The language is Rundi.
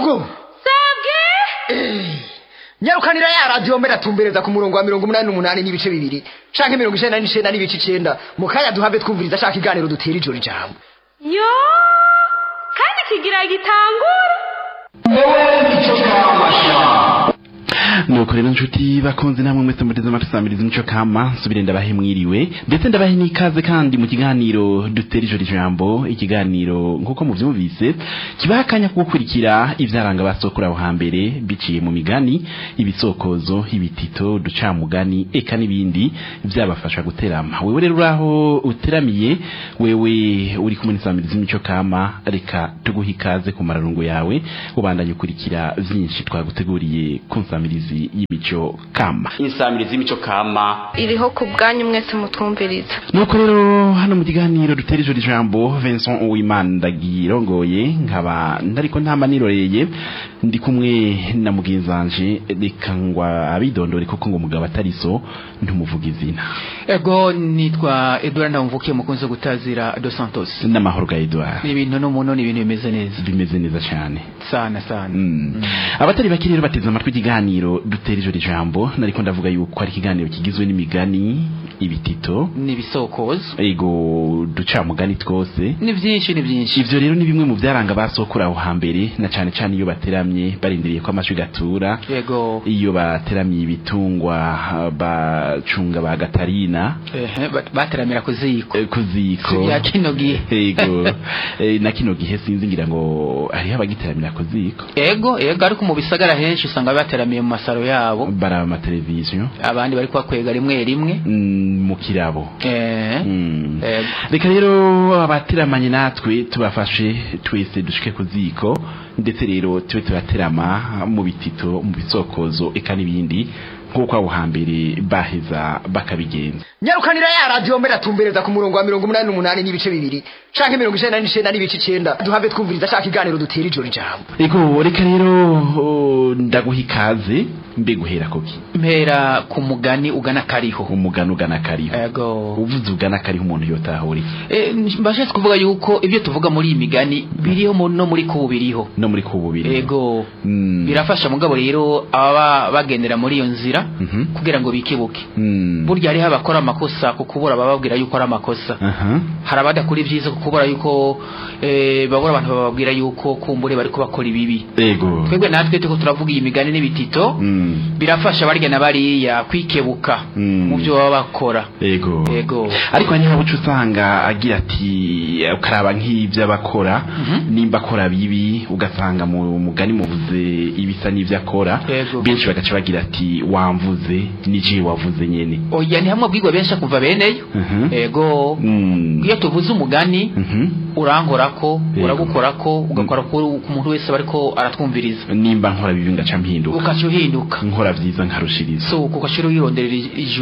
mugo sabwe nyarukanira ya radiyo mbere atumbereza ku murongo wa mirongo umunani n'umunani n'ibice bibiri canke mirongo icenda n'icenda n'ibice icenda mu kanya duhave twumviriza ashaka iganiro dutera ijoro ijambo yo kandi kigira gitangura nuko rero nshuti bakunze namwe mwese muteze amatwi samiriza imico kama nsubire ndabahe mwiriwe ndetse ndabahe n'ikaze kandi mu kiganiro dutera ijoro ijambo ikiganiro nk'uko muvyumvise kibaha akanya ko gukurikira ivyaranga basokura aho hambere biciye mu migani ibisokozo ibitito uducamugani eka n'ibindi vyabafasha guterama wewe rero uraho uteramiye wewe uri kumwe n'isamiriza imico kama reka tuguhe ikaze ku mararungo yawe ubandanye ukurikira vyinshi twaguteguriye ku nsamirizi y'imico kama insamirizi y'imico kama iriho ku bwanyu mwese mutwumviriza nuko rero hano mu kiganiro dutera ijoro ijambo Vincent Uwimana ndagirongoye nkaba ndariko ntama niroreye ndi kumwe na mugenzanje reka ngwa abidondore kuko ngo mugabo atariso ntumuvuga izina ego nitwa edouard ndamvukiye mukunze gutazira dos santos n'amahoro ga Edouard ni ibintu n'umuntu ni ibintu bimeze neza bimeze neza cyane sana sana Mm. abatari bake rero bateze amatwi ikiganiro dutera ijoro ijambo nariko ndavuga yuko ari ikiganiro kigizwe n'imigani ibitito ni ibisokozo ego ducamugani twose ni byinshi ni byinshi ivyo rero ni bimwe mu vyaranga basokura aho hambere na cane cane iyo bateramye barindiriye ko amashwi gatura ego iyo bateramiye ibitungwa bacunga ba gatarina ehe ba- bateramira ku ziko eh, ku ziko ya kino gihe ego eh, na kino gihe sinzi ngira ngo hariho abagiteramira ku ziko ego ego ariko mu bisagara henshi usanga bateramiye mu masaro yabo baraba amateleviziyo abandi bari kubakwega rimwe rimwe mm, mu kirabo eh Mm. ego reka rero abateramanye natwe tubafashe twese dushike ku ziko ndetse rero tube turaterama mu bitito mu bisokozo eka n'ibindi nk'uko aho hambere baheza bakabigenza nyarukanira ya radiyo mbere atumbereza ku murongo wa mirongo umunani n'umunani n'ibice bibiri canke mirongo icenda n'icenda n'ibice icenda duhave twumviriza ashaka iganiro dutera ijoro ijambo ego reka rero oh, ndaguha ikaze mbe guhera koki mpera ku mugani ugana kariho umugani ugana kariho ego uvuze ugana kariho umuntu yotahura iki Eh, mbashatse kuvuga yuko ibyo tuvuga muri iyi migani biriho mu- no muri kubu biriho no muri kububiri ego Mm. birafasha mugabo rero ababa bagendera muri iyo nzira Mhm. kugira ngo bikibuke Mm. burya hariho abakora amakosa ku kubura bababwira yuko ari amakosa aha hari abadakora ibyiza ku kubura yuko eh, babura abantu bababwira yuko kumbure bari bakora ibibi ego twebwe natwe tuko turavuga iyi migani n'ibitito Mm. birafasha barya na bariya kwikebuka Mm. mu byo baba bakora ego ego ariko hanyuma buca usanga agira ati ukaraba nk'ibyo abakora Mhm. nimba akora bibi ugasanga mu mugani muvuze ibisa n'ibyo akora Yego. benshi bagaca bagira ati wamvuze n'igihe wavuze nyene oya ni hamwe bwigwa benshi kuva beneyo Mhm. ego Mm. iyo tuvuze umugani Mhm. urankorako Yego. uragukorako ugakora ku ku muntu wese bariko aratwumviriza nimba nkora bibi ngaca mpinduka ukaca uhinduka nkora vyiza nkarushiriza so ukashira uyironderera ijuru